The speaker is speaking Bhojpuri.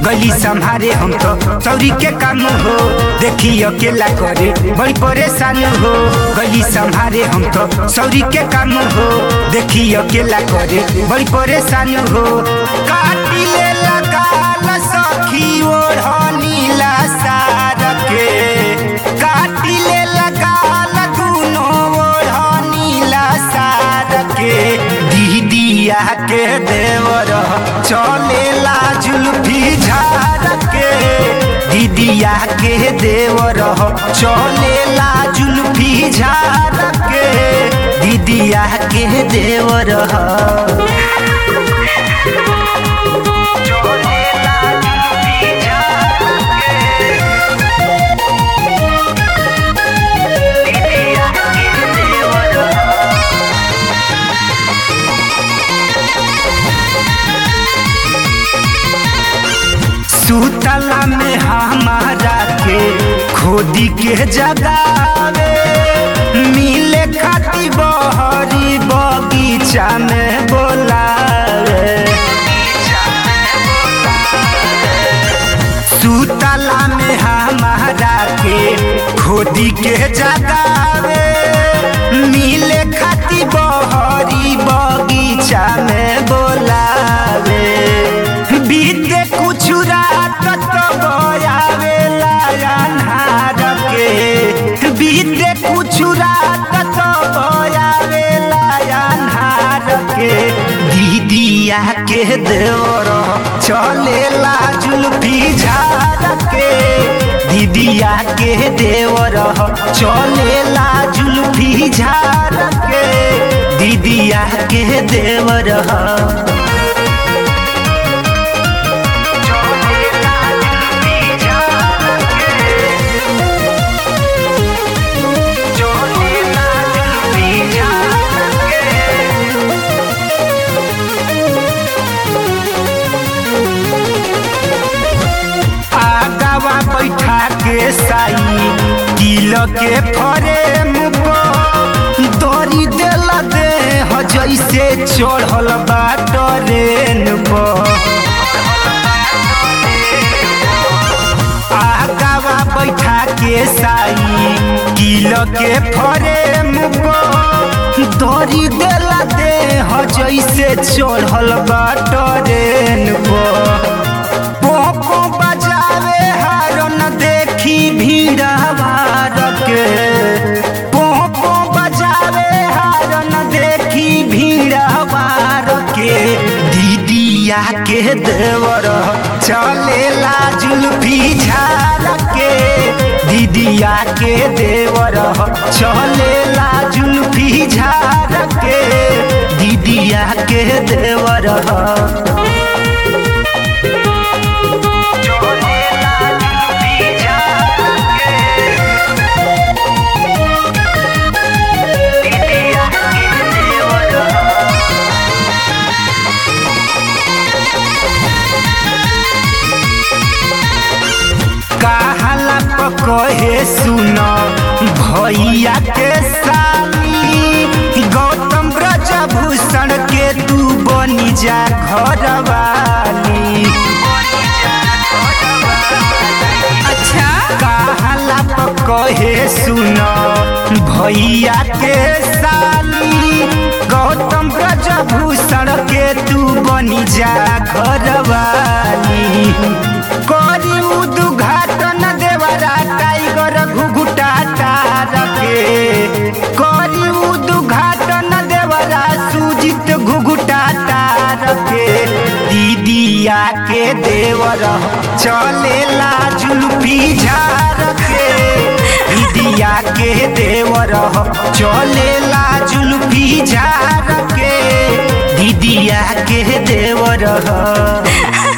गली संभारे हम तो चौरी के काम हो देखी अकेला करे बड़ी परेशान हो गली संभारे हम तो चौरी के काम हो देखी अकेला करे बड़ी परेशान हो काटी ले लगाल सखी ओढ़नीला सार के काटी ले लगाल दुनो ओढ़नीला सार के दीदिया के देवर चलेला जुल्फी झार के दीदिया के देवर चलेला जुल्फी झार के दीदिया के देवर सुतला में हमारा के खोदी के जगावे मिले खाती बहरी बगीचा में बोलावे सुतला में हमारा के खोदी के जगावे मिले खाती बहरी बगीचा में बोलावे बीते कुछ रात तो बयावेला अन्हार के बीते कुछ रात तो बयावेला अन्हार के दीदिया के देवर चलेला जुल्फी झार के दीदिया के देवर चलेला जुल्फी झार के दीदिया के देवर आगावा बैठा के साई दिल के फरेम दरी देला दे ह जैसे चढ़ल बा ट्रेन आगावा बैठा के साई दिल के फरेम दरी देला दे ह जैसे चढ़ल बा ट्रेन पोपो बजावे हारन देखी भीड़ भार के पोपो बजावे हारन देखी भीड़ भार के दीदिया के देवर चलेला जुल्फी झार के दीदिया के देवर चलेला जुल्फी झार के दीदिया के देवर कहाला कहे सुन भैया के साली गौतम ब्रजभूषण के तू बनी जा घरवाली अच्छा कहाला कहे सुन भैया के साली गौतम ब्रजभूषण के तू बनी जा घरवाली करी उद्घाटन देवरा टाइगर घुघुटा टार के करी उद्घाटन देवरा सुजित घुघुटा टार के दीदिया के देवर चलेला जुल्फी झार के दीदिया के देवर चलेला जुल्फी झार के दीदिया के देवर